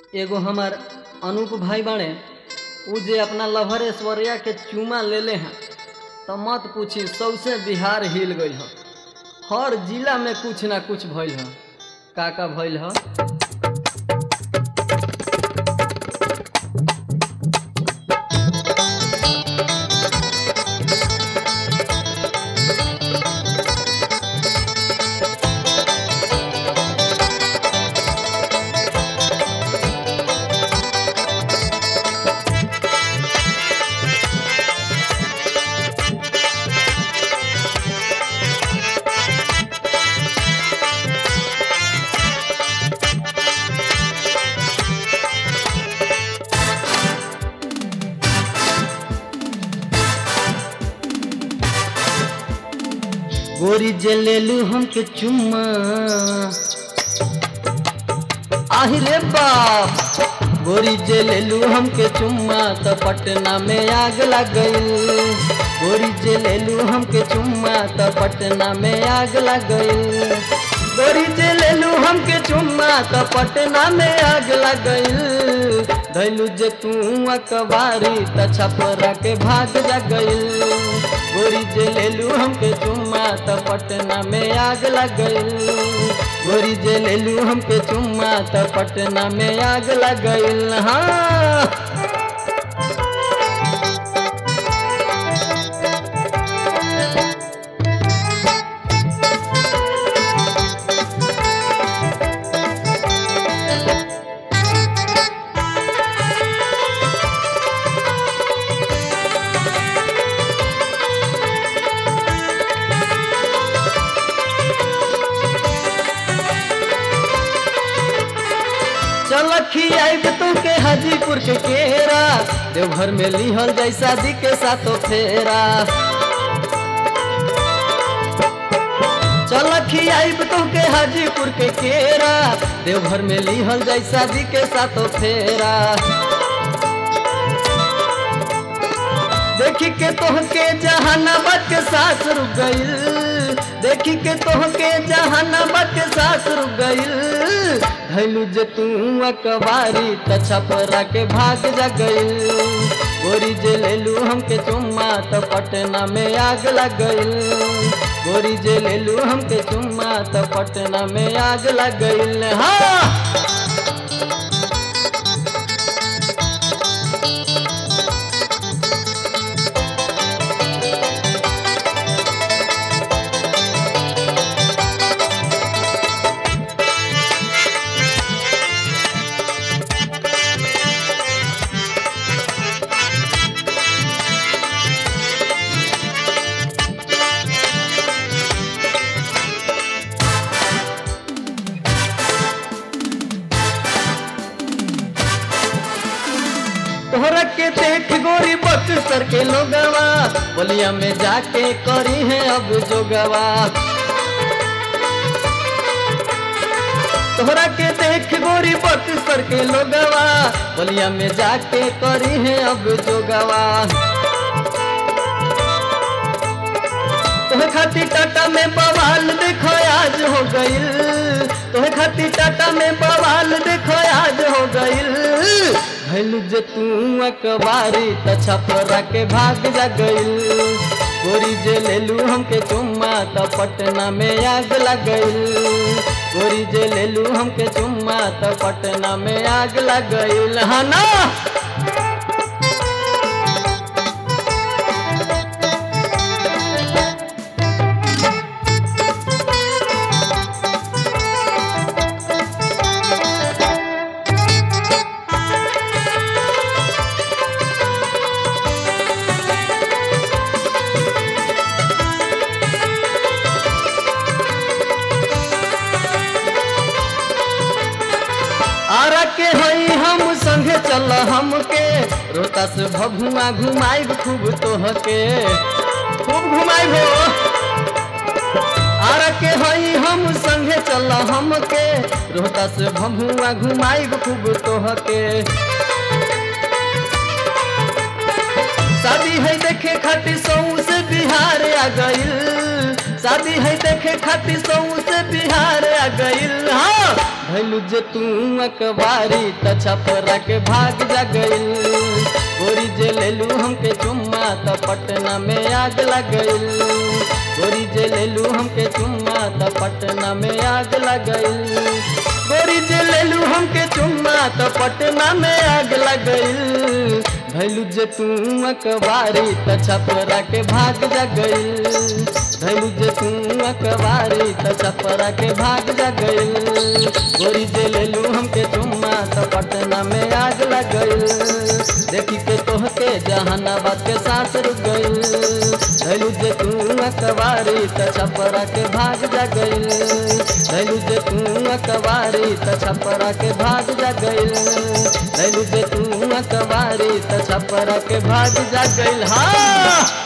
एगो हमार अनूप भाई बाड़े उ जे अपना लभर ऐश्वर्या के चूमा लेले हैं तो मत पूछी सौसे बिहार हिल गई ह हर जिला में कुछ ना कुछ भइल ह का का भइल ह गोरी जे लेलू हमके चुम्मा आहि रे बाप गोरी जे लेलू हमके चुम्मा तो पटना में आग लग गई गोरी जे लेलू हमके चुम्मा तो पटना में आग लग गई गोरी जे लेलू हमके चुम्मा तो पटना में आग लग गई धैलू जे तू अकबारी त छपरा के भाग जा गई गोरी जे लेलू हमके चुम्मा त पटना में आग लग गई गोरी जे लेलू हमके चुम्मा त पटना में आग लग गई हाँ चल खियाब तू के हाजीपुर के केरा देवघर में लिहल जाई शादी के साथो फेरा चल खियाब तू के हाजीपुर के केरा देवघर में लिहल जाई शादी के साथो फेरा देखी के तोहके जहानाबाद के साथ रुक गईल देखी के तोहके जहानाबाद के साथ रुक गईल धैलू जे तू अकबारी त छपरा के भाग जा गईल गोरी जे लेलू हमके चुम्मा त पटना में आग लग गईल गोरी जे लेलू हमके चुम्मा त पटना में आग लग गईल हाँ तोहरा के देख गोरी बक्सर के लोगवा बोलिया में जाके करी है अब जोगवा तोहरा के देख गोरी बक्सर के लोगवा बोलिया में जाके करी है अब जोगवा तोहे खातिर टाटा में बवाल देखो आज हो गईल तोहे खातिर टाटा में बवाल देखो आज हो गईल भैलू जे तू अकबारी त छपरा के भाग जा गईल गोरी जे लेलू हमके चुम्मा त पटना में आग लग गईल गोरी जे लेलू हमके चुम्मा त पटना में आग लग गईल हाँ ना आरा के हई हम संगे चल हमके रोता से भभुआ घुमाइब खूब तोहके खूब घुमाइब हो आरा के हई हम संगे चल हमके रोता से भभुआ घुमाइब खूब तोहके शादी है देखे खातिर सौ से बिहार आ गईल शादी है देखे खातिर सौ से बिहार आ गइल हाँ भैलू जे तू अकबारी त छपरा के भाग जा गइल गोरी जे लेलू हमके चुम्मा त पटना में आग लग गइल गोरी जे लेलू हमके चुम्मा त पटना में आग लग गइल गोरी जे लेलू हमके चुम्मा त पटना में आग लग गइल भैलू जे तू अकबारी त छपरा के भाग जा गइल भैलू जे तू अकबारी त छपरा के भाग जा गइल गोरी जे लेलू हमके चुम्मा त पटना में आग लग गइल देखी के तोहके जहानाबाद के सांस रुक गइल भैलू जे तू अकबारी त छपरा के भाग जा गइल भैलू जे तू अकबारी त छपरा के भाग जा गइल भैलू जे तू अकबारी त छपरा के भाग जा गइल हाँ